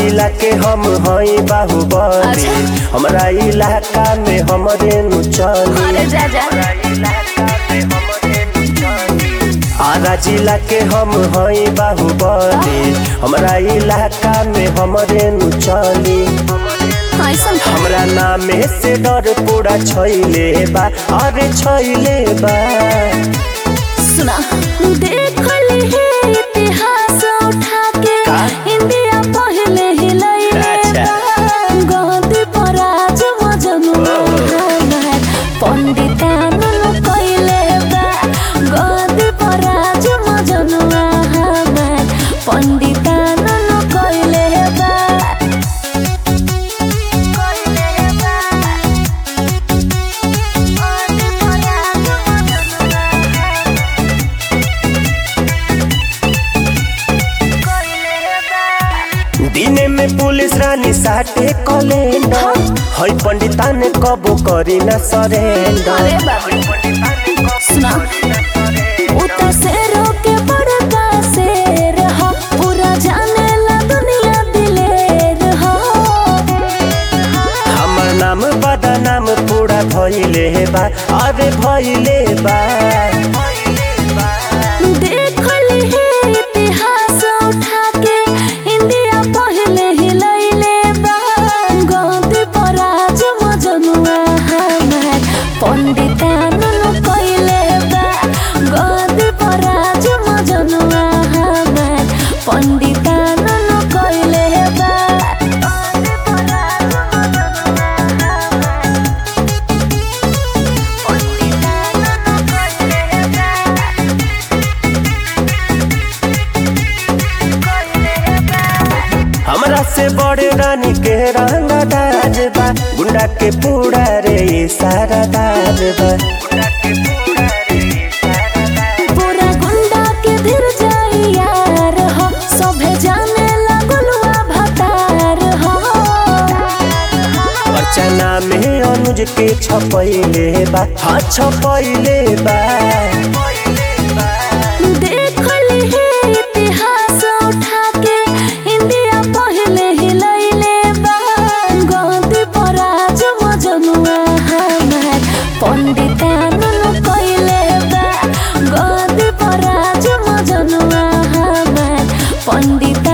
जिला के हम हई बाहुबली अच्छा। हमरा इलाका में हमरे नु चली अरे जा जा आरा जिला के हम हई बाहुबली हमरा इलाका में हमरे नु चली ऐसन हमरा नामे से डर पूरा छैले बा अरे छैले बा सुना देख ली है इतिहास उठा के का? इंडिया पहले ही लइले अच्छा। गद्दी पर आज मजनुआ हमार पंडितान कइले बा गद्दी पर आज मजनुआ हमार पंडितान कइले बा कइले बा गद्दी पर आज मजनुआ दिने में पुलिस रानी साटे कलेंडर हई पंडिता ने कबो करी ना सरेंडर अरे बाबू सुना उता शेरों के बड़का शेर हो पूरा जाने ला दुनिया दिलेर हो हमर नाम बदा नाम पूरा भइले बा अरे भइले बा देख ली है इतिहास उठा के इंडिया पहले ही लइले बा गद्दी पर आज मजनुआ हमार पंडितान कइले बा गद्दी पर आज मजनुआ हमार पंडितान कइले बा गद्दी पर आज मजनुआ हमार पंडितान कइले बा हमरा से बड़े रानी के रंगा दाज बा गुंडा के पूरा रे ये सारा दाज बा पूरा गुंडा के धीर जाई यार हो सभे जाने लगलुआ भतार हो अर्चना में अनुज के छपैले बा हाँ छपैले बा देख ली है इतिहास उठा के इंडिया पहले ही लइले बा गद्दी पर आज मजनुआ हमार पंडितान कइले बा गद्दी पर आज मजनुआ हमार पंडित